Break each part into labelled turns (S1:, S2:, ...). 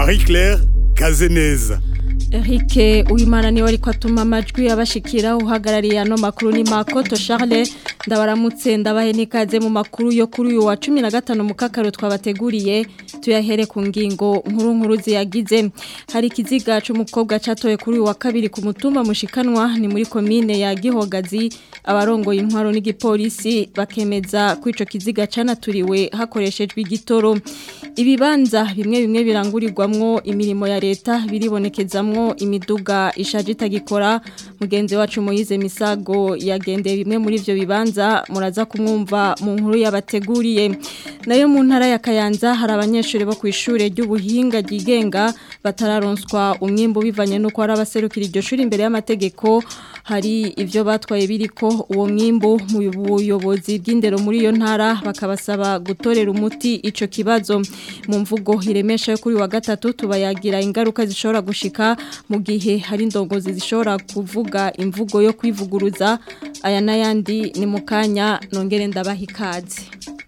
S1: Marie Claire Kazeneza
S2: Eric Uwimana niwe ariko atuma amajwi abashikira uhagarariye ano makuru ni Makoto Charles ndabaramutse ndabahe nikaze mu makuru yo kuri uyu wa 15 mu kakaro twabateguriye tuyahere ku ngingo nkuru nkuru ziyagize hari kiziga c'umukobwa catoye kuri uyu wa kabiri ku mutumba mushikanwa ni muri commune ya Gihogazi abarongoye intwaro n'igipolisi bakemeza ko ico kiziga canaturiwe hakoreshejwe igitoro ibibanza bimwe bimwe birangurirwamwo imirimo ya leta biribonekezamwo imiduga ishaje itagikora mugenzi wacu Moyize Misago yagendeye bimwe muri ivyo bibanza muraza kumwumva mu nkuru yabateguriye nayo mu ntara ya Kayanza hari abanyeshuri bo kwishure ry'ubuhinga ryigenga batararonswa umwimbo bivanye nuko ari abaserukira iryo shuri imbere y'amategeko hari ivyo batwaye biriko uwo mwimbo mu buyobozi bw'indero muri iyo ntara bakabasaba gutorera umuti ico kibazo mu mvugo iremesha yo kuri wa gatatu tubayagira ingaruka zishobora gushika mu gihe hari indongozi zishobora kuvuga imvugo yo kwivuguruza aya n'ayandi ni mu kanya nongere ndabaha ikaze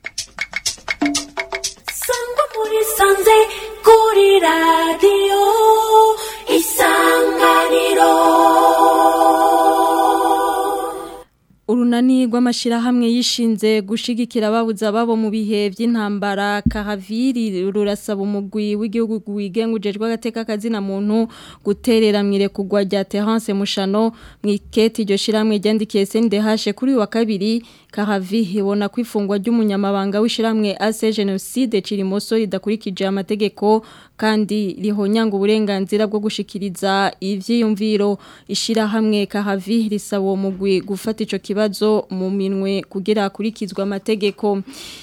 S3: sangwa muri sanze kuri radiyo isanganiro
S2: urunani rw'amashyirahamwe yishinze gushigikira ababuza babo mu bihe by'intambara kahaviri rurasaba umugwi w'igihugu wigenga ujejwe agateka kazina muntu guterera mu irekugwa rya Terence Mushano mu iketi iryo shyirahamwe ryandikiye SNDH kuri uyu wa kabiri kahavi ibona ko ifungwa ry'umunyamabanga w'ishyirahamwe ase jenoside kirimoso ridakurikije amategeko kandi rihonyanga uburenganzira bwo gushikiriza ivyiyumviro ishyirahamwe kahavi risaba uwo mugwi gufata ico kibazo mu minwe kugira akurikizwe amategeko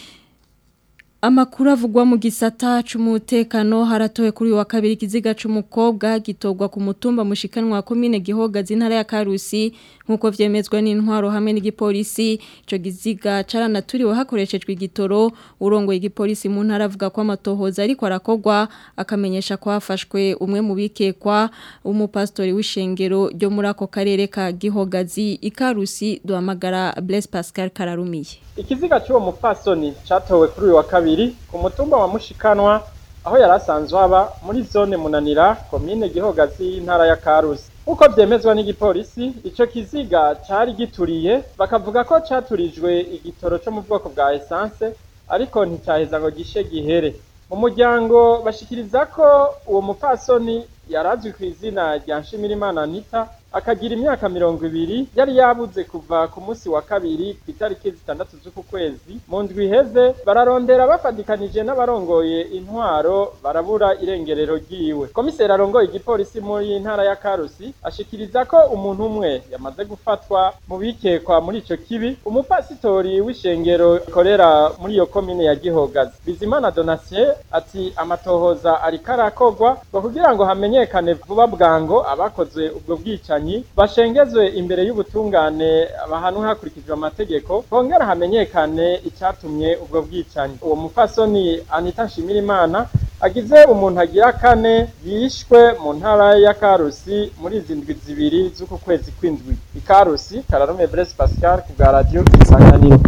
S2: Amakuru avugwa mu gisata c'umutekano haratowe kuri wa kabiri kiziga c'umukobwa gitogwa ku mutumba mushikanwa komine Gihogazi intara ya Karusi nkuko vyemezwa n'intwaro hamwe n'igipolisi ico giziga caranaturiwe hakoreshejwe igitoro urongoye igipolisi mu ntara avuga ko amatohoza ariko arakogwa akamenyesha ko hafashwe umwe mu bikekwa umupastori w'ishengero ryo muri ako karere ka Gihogazi ikarusi duhamagara Blaise Pascal Kararumiye
S4: ikiziga cy'uwo mupfasoni cyatowe kuri uyu wa kabiri ku mutumba wa mushikanwa aho yari asanzwe aba muri zone munanira komine gihogazi y'intara ya karusi nk'uko byemezwa n'igipolisi icyo kiziga cyari gituriye bakavuga ko cyaturijwe igitoro cyo mu bwoko bwa esanse ariko nticyaheza ngo gishe gihere mu muryango bashikiriza ko uwo mupfasoni yari azwi ku izina rya nshimirimana anita akagira imyaka mirongo ibiri yari yabuze kuva ku munsi wa kabiri ku itariki zitandatu z'uku kwezi mu ndwi iheze bararondera bafatikanije n'abarongoye intwaro barabura irengerero ryiwe komiseri arongoye igipolisi muri ntara ya karusi ashikiriza ko umuntu umwe yamaze gufatwa mu bikekwa muri ico kibi umupasitori w'ishengero ikorera muri iyo komine ya gihogazi bizimana donatien ati amatohoza ariko arakogwa ngo kugira ngo hamenyekane vuba bwango abakoze ubwo bwicanyi bashengezwe imbere y'ubutungane bahanwe hakurikijwe amategeko hongera hamenyekane icyatumye ubwo bwicanyi uwo mupfasoni anita nshimirimana agize umuntu agira kane yishwe mu ntara ya karusi muri izi ndwi zibiri z'uku kwezi kw'indwi ikarusi kararume brese pascal ku bwa radiyo isanganiro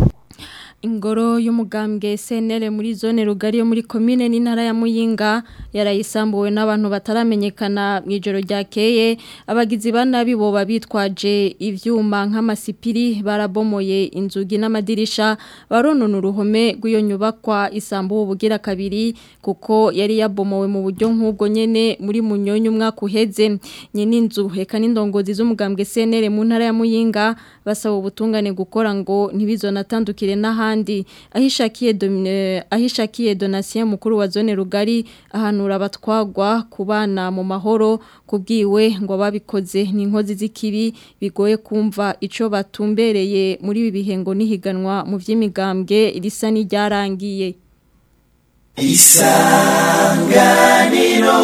S2: ingoro y'umugambwe SNL muri zone rugari yo muri commune n'intara ya Muyinga yarayisambuwe n'abantu bataramenyekana mu ijoro ryakeye abagizi banabi bo babitwaje ivyuma nk'amasipiri barabomoye inzugi n'amadirisha baronona uruhome rw'iyo nyubakwa isambuwe bugira kabiri kuko yari yabomowe mu buryo nk'ubwo nyene muri munyonyo umwaka uheze nyene inzu heka n'indongozi z'umugambwe SNL mu ntara ya Muyinga basaba ubutungane gukora ngo ntibizonatandukire n'aha ahandi ahishakiye ahishakiye donation mukuru wa zone rugari ahanura abatwagwa kubana mu mahoro kubwiwe ngo babikoze ni inkozi z'ikibi bigoye kumva ico batumbereye muri ibi bihengo nihiganwa mu vy'imigambwe risa n'iryarangiye
S5: isanganiro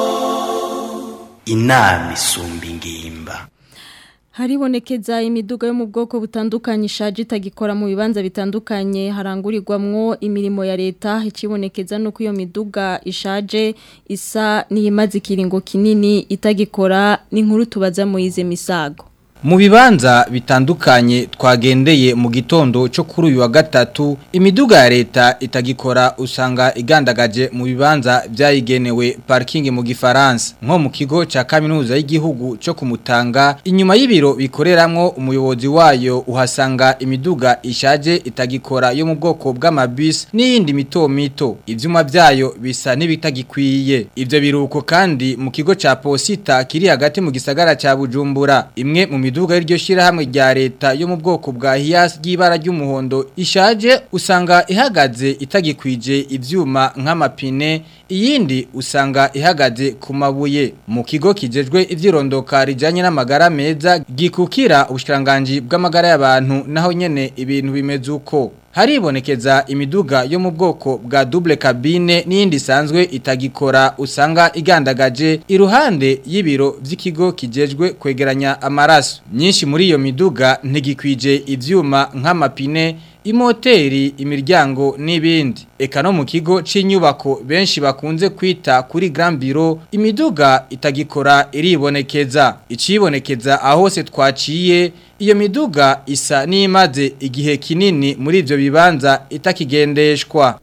S5: inama isumba ingimba
S2: Haribonekeza imiduga yo mu bwoko butandukanye ishaje itagikora mu bibanza bitandukanye harangurirwamwo imirimo ya leta ikibonekeza nuko iyo miduga ishaje isa niyimaze ikiringo kinini itagikora n'inkuru tubaza mu ize misago
S6: Mu bibanza bitandukanye twagendeye mu gitondo cyo kuri uyu wa gatatu imiduga ya leta itagikora usanga igandagaje mu bibanza byayigenewe parking mu gifaransa nko mu kigo ca kaminuza y'igihugu cyo kumutanga inyuma y'ibiro bikoreramwo umuyobozi wayo uhasanga imiduga ishaje itagikora yo mu bwoko bw'amabus n'iyindi mito mito ivyuma byayo bisa n'ibitagikwiye ivyo biruko kandi mu kigo ca posita kiri hagati mu gisagara ca Bujumbura imwe mu miduga y'iryo shirahamwe rya leta yo mu bwoko bwa Hias ry'ibara ry'umuhondo ishaje usanga ihagaze itagikwije ivyuma nk'amapine iyindi usanga ihagaze ku mabuye mu kigo kijejwe ivyirondoka rijanye n'amagara meza gikukira ubushiranganje bw'amagara y'abantu naho nyene ibintu bimeze uko haribonekeza imiduga yo mu bwoko bwa double cabine n'iyindi isanzwe itagikora usanga igandagaje iruhande y'ibiro vy'ikigo kijejwe kwegeranya amaraso nyinshi muri iyo miduga ntigikwije ivyuma nk'amapine imoteri imiryango n'ibindi eka no mu kigo c'inyubako benshi bakunze kwita kuri Grand Bureau imiduga itagikora iribonekeza icibonekeza ahose twaciye iyo miduga isa n'imaze igihe kinini muri ivyo bibanza itakigendeshwa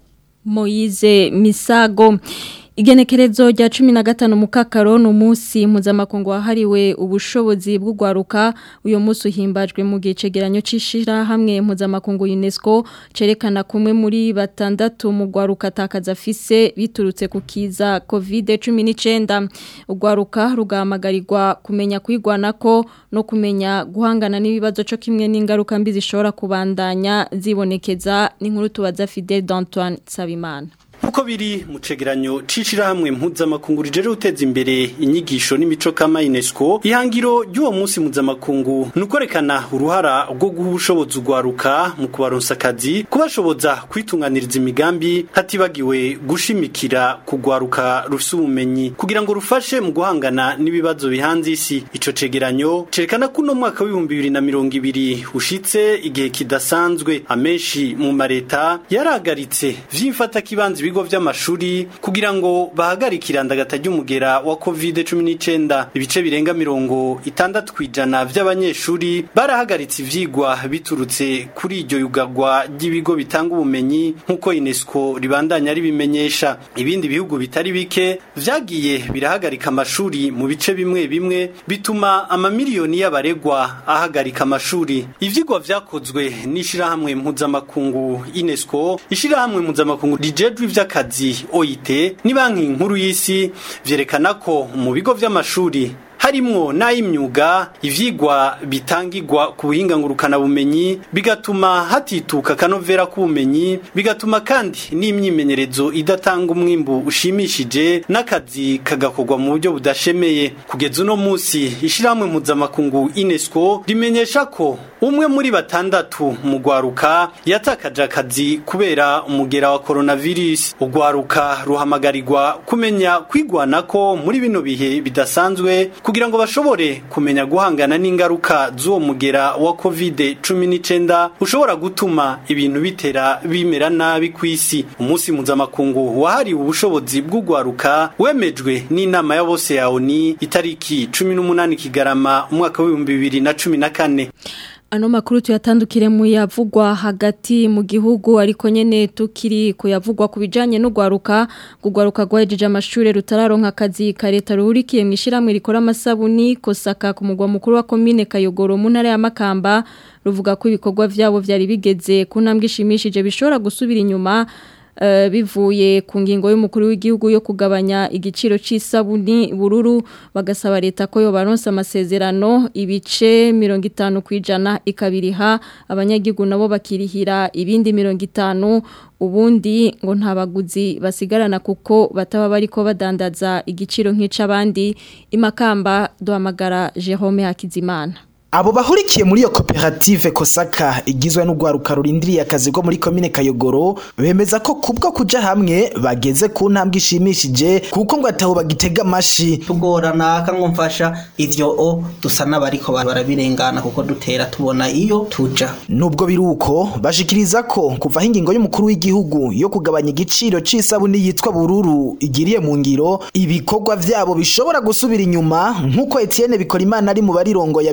S2: Moize Misago Igenekerezo rya cumi na gatanu mukakaro ni umunsi mpuzamakungu wahariwe ubushobozi bw'ugwaruka uyu munsi uhimbajwe mu gihe cegeranyo c'ishirahamwe mpuzamakungu UNESCO cerekana kumwe muri batandatu mu gwaruka atakaza afise biturutse ku kiza covid cumi n'icyenda ugwaruka rugahamagarirwa kumenya kwigwanako no kumenya guhangana n'ibibazo cyo kimwe n'ingaruka mbi zishobora kubandanya zibonekeza n'inkuru tubaza Fidel d'Antoine Sabimana
S7: Uko biri mu cegeranyo cicirahamwe mpuzamakungu rijeje guteza imbere inyigisho n'imico kama UNESCO ihangiro ry'uwo munsi mpuzamakungu nukorekana uruhara rwo guha ubushobozi ugwaruka mu kubaronsa akazi kubashoboza kwitunganiriza imigambi hatibagiwe gushimikira kugwaruka rufise ubumenyi kugira ngo rufashe mu guhangana n'ibibazo bihanze isi ico cegeranyo cerekana ko uno mwaka w'ibihumbi bibiri na mirongo ibiri ushitse igihe kidasanzwe amenshi mu mareta yarahagaritse vy'imfata kibanza ibigo vy'amashuri kugira ngo bahagarike irandagata ry'umugera wa covid-19 ibice birenga mirongo itandatu kwijana vy'abanyeshuri barahagaritse ivyigwa biturutse kuri iryo yugagwa ry'ibigo bitanga ubumenyi nk'uko UNESCO ribandanya ribimenyesha ibindi bihugu bitari bike vyagiye birahagarika amashuri mu bice bimwe bimwe bituma amamiliyoni y'abaregwa ahagarika amashuri ivyigwa vyakozwe n'ishirahamwe mpuzamakungu UNESCO ishirahamwe mpuzamakungu rijejwe ivy'akazi OIT ni banki nkuru y'isi vyerekana ko mu bigo vy'amashuri harimwo n'ay'imyuga ivyigwa bitangirwa ku buhinga ngurukana bumenyi bigatuma hatituka kanovera k'ubumenyi bigatuma kandi n'imyimenyerezo idatanga umwimbu ushimishije n'akazi kagakorwa mu buryo budashemeye kugeza uno munsi ishirahamwe mpuzamakungu UNESCO rimenyesha ko umwe muri batandatu mu gwaruka yatakaje akazi kubera umugera wa coronavirus ugwaruka ruhamagarirwa kumenya kwigwanako muri bino bihe bidasanzwe kugira ngo bashobore kumenya guhangana n'ingaruka z'uwo mugera wa covid cumi n'icyenda ushobora gutuma ibintu bitera bimera nabi ku isi umunsi mpuzamakungu wahariwe ubushobozi bw'ugwaruka wemejwe n'inama ya bose ya oni itariki cumi n'umunani kigarama umwaka w'ibihumbi bibiri na cumi na kane
S2: ano makuru tuyatandukire mu yavugwa hagati mu gihugu ariko nyene tukiri kuyavugwa ku bijanye n'ugwaruka gugwaruka gwahejeje amashure rutararonka akazi ka leta ruhurikiye mu ishiramwe rikora amasabuni kosaka ku mugwa mukuru wa commune Kayogoro mu ntara ya Makamba ruvuga ko ibikorwa vyabo vyari bigeze ku ntambwe ishimishije bishobora gusubira inyuma Uh, bivuye ku ngingo y'umukuru w'igihugu yo kugabanya igiciro c'isabuni bururu bagasaba leta ko yobaronsa amasezerano ibice 50 kwijana ikabiriha abanyagihugu nabo bakirihira ibindi 50 ubundi ngo nta baguzi basigarana kuko bataba bariko badandaza igiciro nk'icabandi imakamba duhamagara Jerome Hakizimana
S8: Abo bahurikiye muri iyo koperative Kosaka igizwe n'ugwaruka rurindiriye akazi ko muri komine Kayogoro bemeza ko kubwo kuja hamwe bageze ku ntambwe ishimishije kuko ngo ataho bagitega amashi
S9: tugorana akamwumfasha ivyo o dusa n'abariko barabirengana kuko dutera tubona iyo tuja
S8: nubwo biruko bashikiriza ko kuva ingingo y'umukuru w'igihugu yo kugabanya igiciro c'isabuni yitwa bururu igiriye mu ngiro ibikorwa vyabo bishobora gusubira inyuma nkuko Etienne Bikorimana ari mu barirongo yabivuga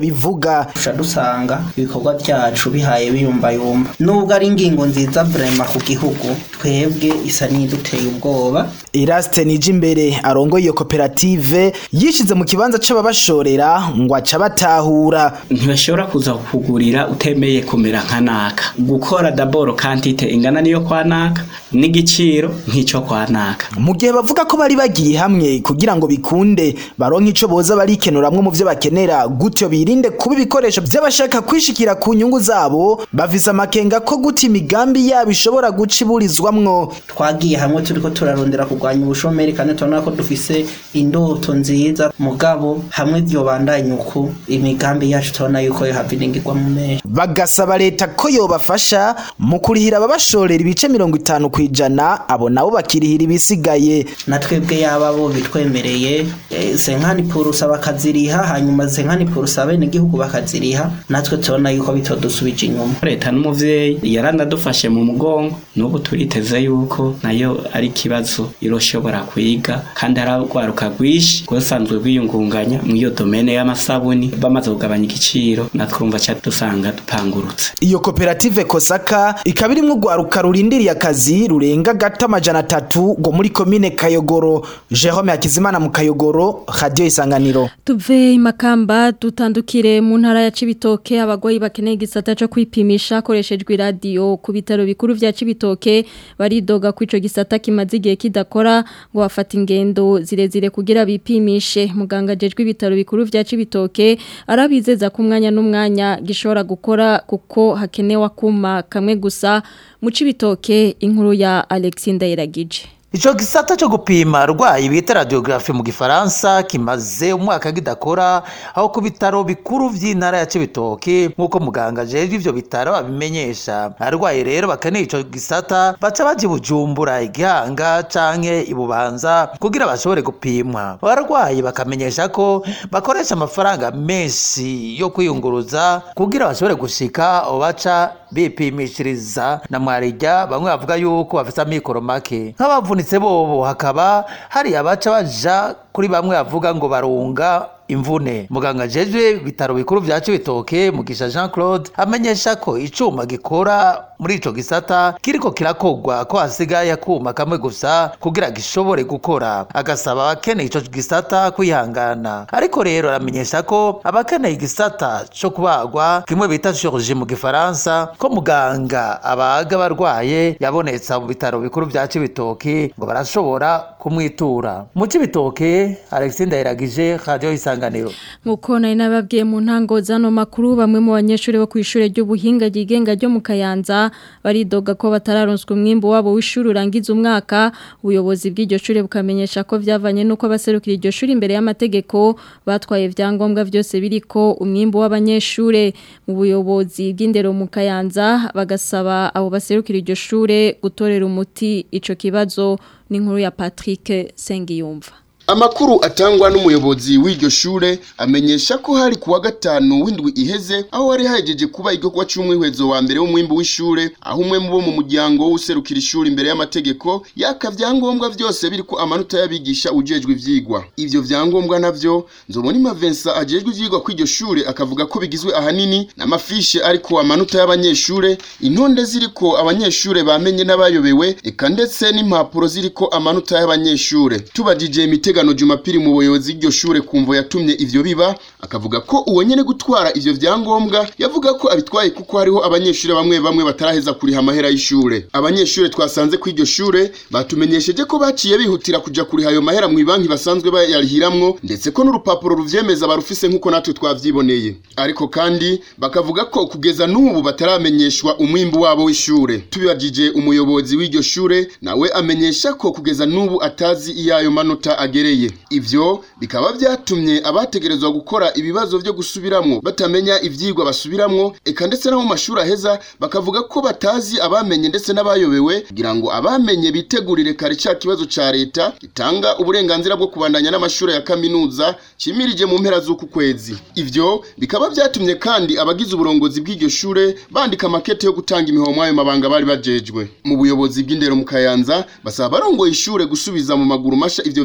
S8: kosaka
S9: tuca dusanga ibikorwa byacu bihaye biyumbayumba nubwo ari ingingo nziza vrema ku gihugu twebwe isa n'iduteye ubwoba
S8: Eraste Nijimbere arongoye iyo koperative yishize mu kibanza c'ababashorera ngo aca batahura
S10: ntibashobora kuza kugurira utemeye kumera nka naka gukora daboro kantite ingana niyo kwa naka n'igiciro nk'icyo kwa naka
S8: mu gihe bavuga ko bari bagiye hamwe kugira ngo bikunde baronke ico boza barikenuramwo mu vyo bakenera gutyo birinde kuba ibikoresho vy'abashaka kwishikira ku nyungu zabo bafise amakenga ko guta imigambi yabo ishobora guca iburizwamwo
S9: twagiye hamwe turiko turarondera kurwanya ubushomeri kandi turabona ko dufise indoto nziza mugabo hamwe vyobandanya uku imigambi yacu turabona yuko yohava iringirwa mu menshi
S8: bagasaba leta ko yobafasha mu kurihira ababashorera ibice mirongo itanu kwijana abo nabo bakirihira ibisigaye
S9: na twebwe yaba bo bitwemereye eh, senkani purusa bakaziriha hanyuma senkani purusa bene igihugu bakaziriha natwe turabona yuko bitodusubije inyuma
S10: leta n'umuvyeyi yaranadufashe mu mugongo n'ubu turiteze yuko nayo ari ikibazo iroshobora kwiga kandi aragwaruka rwishi rwasanzwe rwiyungunganya mu iyo domene y'amasabuni bamaze kugabanya igiciro natwumva ca dusanga dupangurutse
S8: iyo koperative kosaka ikaba irimwo urwaruka rurindiriye akazi rurenga gato amajana atatu ngo muri komine kayogoro jerome hakizimana mu kayogoro radiyo isanganiro
S2: tuve imakamba dutandukire mu ntara ya cibitoke abagwayi bakeneye igisata cyo kwipimisha hakoreshejwe iradiyo ku bitaro bikuru vya cibitoke baridoga ko ico gisata kimaze igihe kidakora ngo bafata ingendo zirezire kugira bipimishe muganga ajejwe ibitaro bikuru vya cibitoke arabizeza ko umwanya n'umwanya gishobora gukora kuko hakenewe akuma kamwe gusa mu cibitoke inkuru ya Alexis Ndayiragije
S11: Ico gisata cyo gupima arwayi bita radiografi mu gifaransa kimaze umwaka kidakora aho ku bitaro bikuru vy'intara ya Cibitoke nk'uko muganga jeje ivyo bitaro abimenyesha arwayi rero bakeneye ico gisata baca baje bujumbura igihanga canke ibubanza kugira bashobore gupimwa abarwayi bakamenyesha ko bakoresha amafaranga menshi yo kwiyunguruza kugira bashobore gushika aho baca bipimishiriza na mwarijya bamwe bavuga yuko bafite amikoro make nk'abavunitse bobo hakaba hari abaca baja kuri bamwe bavuga ngo barunga imvune muganga jejwe bitaro bikuru vya Cibitoke mugisha Jean Claude amenyesha ko icuma gikora muri ico gisata kiriko kirakogwa ko hasigaye akuma kamwe gusa kugira gishobore gukora agasaba abakeneye ico gisata kwihangana ariko rero aramenyesha ko abakeneye igisata co kubagwa kimwe bita chirurgie mu gifaransa ko muganga abaga barwaye yabonetse mu bitaro bikuru vya Cibitoke ngo barashobora kumwitura mu Cibitoke Alexis Ndayiragije Radio Isanganiro
S2: Nkuko nari nababwiye mu ntango zano makuru bamwe mu banyeshuri bo kwishure ry'ubuhinga ryigenga ryo mu Kayanza baridoga ko batararonswa umwimbo wabo w'ishuri urangiza umwaka ubuyobozi bw'iryo shure bukamenyesha ko vyavanye nuko abaserukira iryo shuri imbere y'amategeko batwaye vyangombwa vyose biriko umwimbo w'abanyeshure mu buyobozi bw'indero mu Kayanza bagasaba abo baserukira iryo shure gutorera umuti ico kibazo n'inkuru ya Patrick Sengiyumva
S12: Amakuru atangwa n'umuyobozi w'iryo shure amenyesha ko hari kuwa gatanu w'indwi iheze aho hari hajeje kuba igikorwa c'umwihwezo wa mbere w'umwimbu w'ishure aho umwe mu bo mu muryango w'userukira ishuri imbere y'amategeko yaka vyangombwa vyose biriko amanota y'abigisha ujejwe ivyigwa ivyo vyangombwa navyo Nzobonima Vincent ajejwe ivyigwa kw'iryo shure akavuga ko bigizwe ahanini n'amafishe ariko amanota y'abanyeshure intonde ziriko abanyeshure bamenye n'abayobewe eka ndetse n'impapuro ziriko amanota y'abanyeshure tubajije imitega Mutegano Jumapili mu buyobozi bw'iryo shure kumvo yatumye ivyo biba akavuga ko uwo nyene gutwara ivyo vyangombwa yavuga ko abitwaye kuko hariho abanyeshure bamwe bamwe bataraheza kuriha amahera y'ishure abanyeshure twasanze ku iryo shure batumenyesheje ko baciye bihutira kuja kuriha ayo mahera mu banki basanzwe bayarihiramwo ndetse ko n'urupapuro ruvyemeza barufise nk'uko natwe twavyiboneye ariko kandi bakavuga ko kugeza n'ubu bataramenyeshwa umwimbu wabo w'ishure tubibajije umuyobozi w'iryo shure nawe amenyesha ko kugeza n'ubu atazi iyo ayo manota agere bibereye ivyo bikaba vyatumye abategerezwa gukora ibibazo vyo gusubiramwo batamenya ivyigwa basubiramwo eka ndetse no mu mashuri aheza bakavuga ko batazi abamenye ndetse n'abayobewe kugira ngo abamenye bitegurire kare ca kibazo ca leta gitanga uburenganzira bwo kubandanya n'amashuri ya kaminuza cimirije mu mpera z'uku kwezi ivyo bikaba vyatumye kandi abagize uburongozi bw'iryo shure bandika makete yo gutanga imihomo ayo mabanga bari bajejwe mu buyobozi bw'indero mu Kayanza basaba barongoye ishure gusubiza mu maguru masha ivyo vyangombwa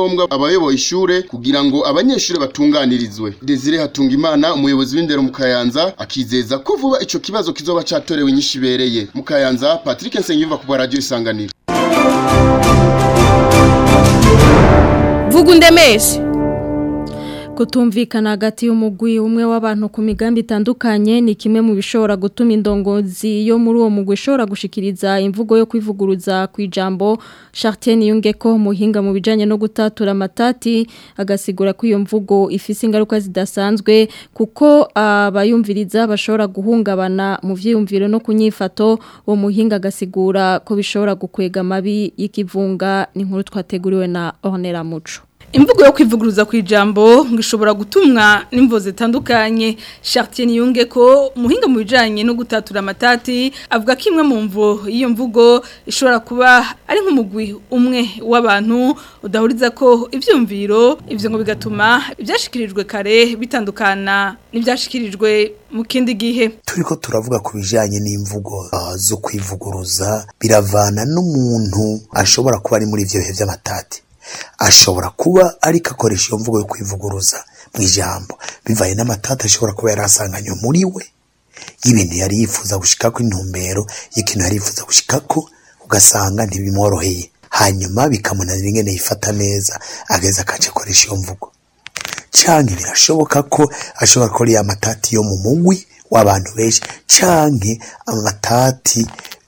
S12: ivyangombwa abayoboye ishure kugira ngo abanyeshure batunganirizwe Desire Hatungimana umuyobozi w'indero mu Kayanza akizeza ko vuba ico kibazo kizoba catorewe inyishu ibereye mu Kayanza Patrick Nsengiyumva ku radio isanganiro
S13: vuga undemeshe
S2: kutumvikana hagati y'umugwi umwe w'abantu ku migambi itandukanye ni kimwe mu bishobora gutuma indongozi yo muri uwo mugwi ishobora gushikiriza imvugo yo kwivuguruza ku ijambo Chartier yunge ko muhinga mu bijanye no gutatura amatati agasigura ko iyo mvugo ifise ingaruka zidasanzwe kuko abayumviriza bashobora guhungabana mu vyiyumviro no kunyifato uwo muhinga agasigura ko bishobora gukwega amabi y'ikivunga ni nkuru twateguriwe na Ornella Muco
S13: imvugo yo kwivuguruza ku ijambo ngo ishobora gutumwa n'imvo zitandukanye Chartier yunge ko muhinga mu bijanye no gutatura amatati avuga ko imwe mu mvo y'iyo mvugo ishobora kuba ari nk'umugwi umwe w'abantu udahuriza ko ivyumviro ivyo ngo bigatuma ibyashikirijwe kare bitandukana n'ibyashikirijwe mu kindi gihe
S14: turiko turavuga ku bijanye n'imvugo uh, zo kwivuguruza biravana n'umuntu ashobora kuba ari muri ivyo bihe vy'amatati ashobora kuba ariko akoresha iyo mvugo yo kwivuguruza mu ijambo bivaye n'amatata ashobora kuba yari asanganywe muri we y'ibintu yari yifuza gushikako intumbero y'ikintu yari yifuza gushikako ugasanga ntibimworoheye hanyuma bikamunanira ingene yifata neza ageze akaca akoresha iyo mvugo canke birashoboka ko ashobora gukora ya matati yo mu mugwi w'abantu benshi canke amatati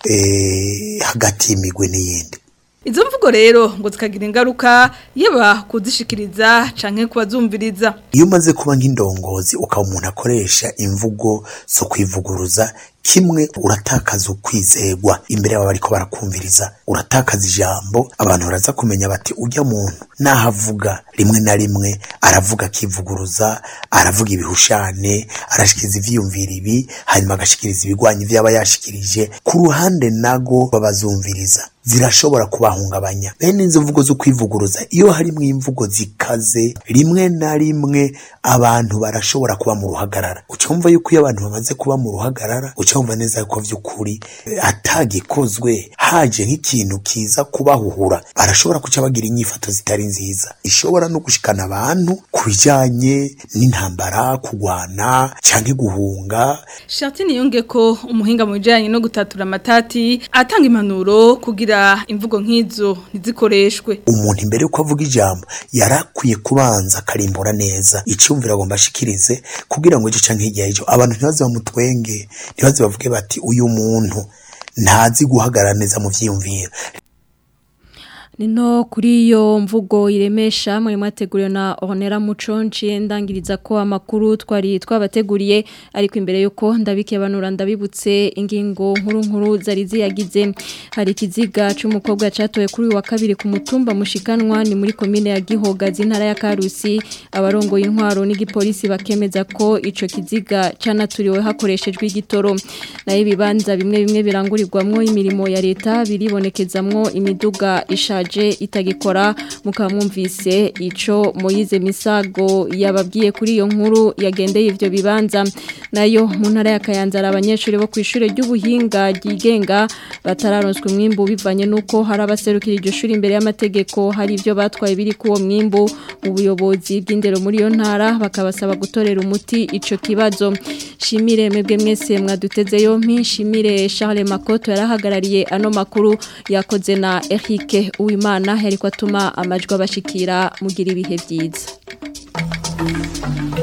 S14: eh, hagati y'imigwi n'iyindi
S13: Izo mvugo rero ngo zikagira ingaruka yaba kuzishikiriza canke kubazumviriza.
S14: iyo umaze kuba nk'indongozi ukaba umuntu akoresha imvugo zo kwivuguruza kimwe uratakaza ukwizegwa imbere y'abo bariko barakumviriza uratakaza ijambo abantu baraza kumenya bati ujya muntu nahavuga rimwe na rimwe aravuga akivuguruza aravuga ibihushane arashikiriza ivyiyumvira ibi hanyuma agashikiriza ibigwanya ivyo aba yashikirije ku ruhande nago babazumviriza zirashobora kubahungabanya bene izo mvugo zo kwivuguruza iyo harimwo imvugo zikaze rimwe na rimwe abantu barashobora kuba mu ruhagarara ucumva yuko iyo abantu bamaze kuba mu ruhagarara ucumva neza yuko vy'ukuri eh, atagikozwe haje nk'ikintu kiza kubahuhura barashobora kuca bagira inyifato zitari nziza ishobora no gushikana abantu ku bijanye n'intambara kugwana canke guhunga
S13: Chartier yunge ko umuhinga mu bijanye no gutatura amatati atanga impanuro kugira imvugo nk'izo ntizikoreshwe.
S14: umuntu imbere yuko avuga ijambo yarakwiye kubanza akarimbura neza icumvira agomba ashikirize kugira ngo ico canke hirya y'ico abantu ntibaze bamutwenge ntibaze bavuge bati uyu muntu ntazi guhagarara neza mu vyiyumviro
S2: Nino kuri iyo mvugo iremesha muri mwateguriwe na Ornella Muconci ndangiriza ko amakuru twari twabateguriye ariko imbere yuko ndabike banura ndabibutse ingingo nkuru nkuru zari ziyagize hari ikiziga cy'umukobwa catoye kuri uyu wa kabiri ku mutumba mushikanwa ni muri komine ya Gihogazi ntara ya Karusi abarongo y'intwaro n'igipolisi bakemeza ko ico kiziga canaturiwe hakoreshejwe igitoro nayo ibibanza bimwe bimwe birangurirwamwo imirimo ya leta biribonekezamwo imiduga ishaje itagikora mukaba mwumvise ico Moyize Misago yababwiye kuri iyo nkuru yagendeye ivyo bibanza nayo mu ntara ya Kayanza ari abanyeshuri bo kwishure ry'ubuhinga ryigenga batararonswe umwimbu bivanye nuko hari abaserukira iryo shuri imbere y'amategeko hari ivyo batwaye biri kuwo mwimbu mu buyobozi bw'indero muri iyo ntara bakabasaba gutorera umuti ico kibazo shimire mwebwe mwese mwaduteze yompi shimire Charles Makoto yarahagarariye ano makuru yakoze na Eric Uwimana yariko atuma amajwi abashikira mugira ibihe byiza